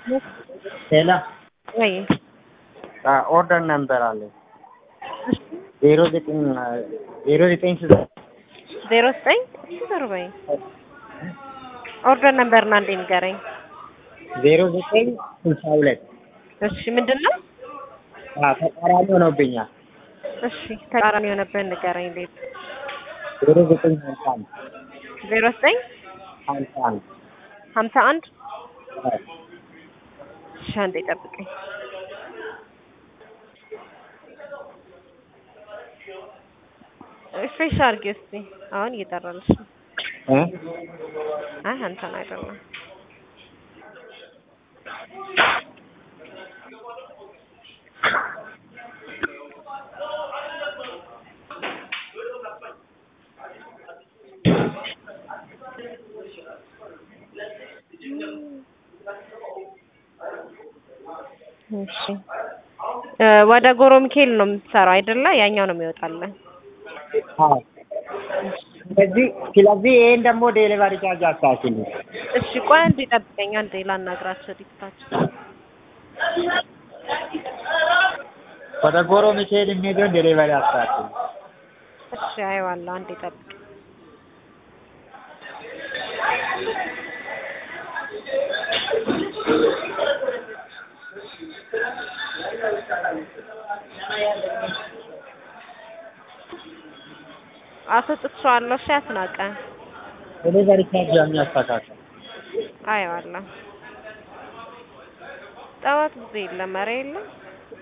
ሄሎ ወይ ኦርደር ነበር አለ ዜሮ ዘጠኝ ዜሮ ዘጠኝ ስልሳ ዜሮ ዘጠኝ ዞር በይ ኦርደር ነበርና እንዴ ንገረኝ። ዜሮ ዘጠኝ ስልሳ ሁለት እሺ ምንድን ነው? ተቃራኒ ሆኖብኛል። እሺ ተቃራኒ የሆነብህን ንገረኝ። እንዴት ዜሮ ዘጠኝ ሀምሳ አንድ ዜሮ ዘጠኝ ሀምሳ አንድ ሀምሳ አንድ እሺ አንዴ ጠብቀኝ። ፍሬሽ አድርጊ እስኪ አሁን እየጠራልሽ ነው። እ አይ አንተን አይደለም። እሺ እ ወደ ጎሮ ሚካኤል ነው የምትሰራው አይደለ? ያኛው ነው የሚወጣልህ። አዎ ስለዚህ ስለዚህ ይሄን ደግሞ ዴሊቨሪ ቻርጅ አስተካክል። እሺ ቆይ አንዴ ጠብቀኝ፣ አንዴ ላናግራቸው ዲስታቸው ወደ ጎሮ ሚካኤል የሚሄደውን ዴሊቨሪ አስተካክል። እሺ አይዋለሁ፣ አንዴ ጠብቅ። አስወጥቼዋለሁ። እሺ አስናቀ ዴሊቨሪ ቻርጅ የሚያስተካክል አይዋለሁ። ጠዋት ጊዜ የለም ኧረ የለም